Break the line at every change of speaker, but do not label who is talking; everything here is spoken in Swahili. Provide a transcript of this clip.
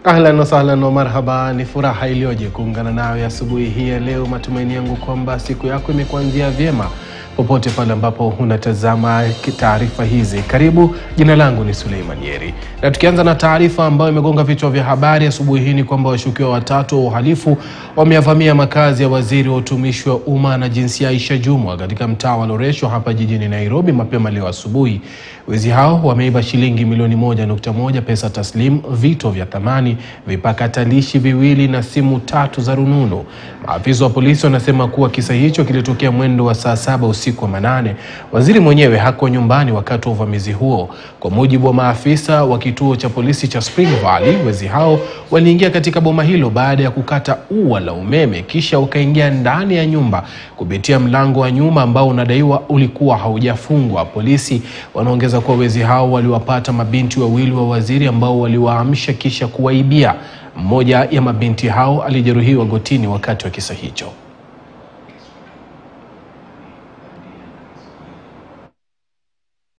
Ahlan wasahlan wa marhaba, ni furaha iliyoje kuungana nawe asubuhi hii ya leo. Matumaini yangu kwamba siku yako imekuanzia vyema popote pale ambapo unatazama taarifa hizi. Karibu, jina langu ni Suleiman Yeri, na tukianza na taarifa ambayo imegonga vichwa vya habari asubuhi hii ni kwamba washukiwa watatu wa uhalifu wameyavamia makazi ya waziri wa utumishi wa umma na jinsia Aisha Jumwa katika mtaa wa Loresho hapa jijini Nairobi mapema leo asubuhi. Wezi hao wameiba shilingi milioni moja nukta moja pesa taslim, vito vya thamani, vipakatalishi viwili na simu tatu za rununu. Maafisa wa polisi wanasema kuwa kisa hicho kilitokea mwendo wa saa saba usiku wa manane. Waziri mwenyewe hakuwa nyumbani wakati wa uvamizi huo. Kwa mujibu wa maafisa wa kituo cha polisi cha Spring Valley, wezi hao waliingia katika boma hilo baada ya kukata ua la umeme, kisha wakaingia ndani ya nyumba kupitia mlango wa nyuma ambao unadaiwa ulikuwa haujafungwa. Polisi wanaongeza kuwa wezi hao waliwapata mabinti wawili wa waziri ambao waliwaamsha kisha kuwaibia. Mmoja ya mabinti hao alijeruhiwa gotini wakati wa kisa hicho.